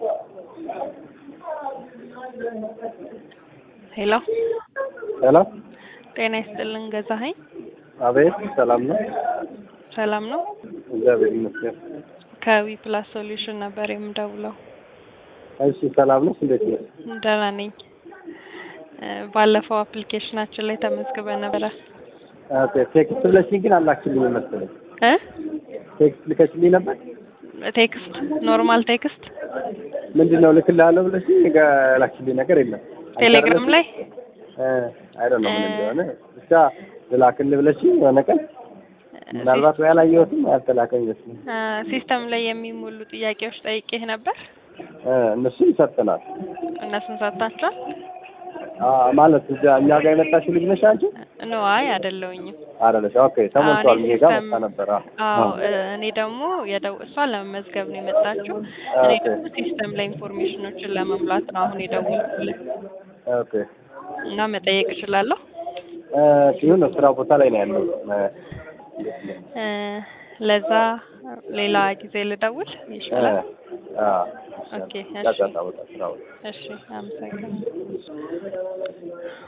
ሄሎ ሄሎ ጤና ይስጥልን ገዛኸኝ አቤት ሰላም ነው ሰላም ነው እግዚአብሔር ይመስገን ከዊ ፕላስ ሶሉሽን ነበር የምደውለው እሺ ሰላም ነው እንዴት ነው ደህና ነኝ እ ባለፈው አፕሊኬሽናችን ላይ ተመዝግበ ነበረ ኦኬ ቴክስት ብለሽኝ ግን አላክሽልኝ መሰለኝ እ ቴክስት ልከሽልኝ ነበር ቴክስት ኖርማል ቴክስት ምንድን ነው ልክልሃለሁ ብለሽኝ ጋ- ላክሽልኝ ነገር የለም ቴሌግራም ላይ አይ ዶንት ኖ ምን እንደሆነ ብቻ ልላክልህ ብለሽኝ የሆነ ቀን ምናልባት ወይ አላየሁትም ያልተላከኝ ይመስለኝ እ ሲስተም ላይ የሚሞሉ ጥያቄዎች ጠይቄህ ነበር እ እነሱን ይሰጥናል እነሱን ሰጥታችኋል ማለት እዚያ እኛ ጋር የመጣችው ልጅ ነሽ አንቺ ኖ አይ አይደለሁኝም አይደለሽ ኦኬ ተሞልቷል እኔ ይሄ ጋር ሲስተም- መጣ ነበር አዎ አዎ እ እኔ ደግሞ የደው እሷ ለመመዝገብ ነው የመጣችው እኔ ኦኬ ደግሞ ሲስተም ላይ ኢንፎርሜሽኖችን ለመሙላት ነው አሁን የደወልኩልህ ኦኬ እና መጠየቅ እችላለሁ እ ይሁን ስራ ቦታ ላይ ነው ያለው እ ለዛ ሌላ ጊዜ ልደውል ይሻላል ኦኬ እሺ ጫጫታ ቦታ ስራ ቦታ እሺ አመሰግናለሁ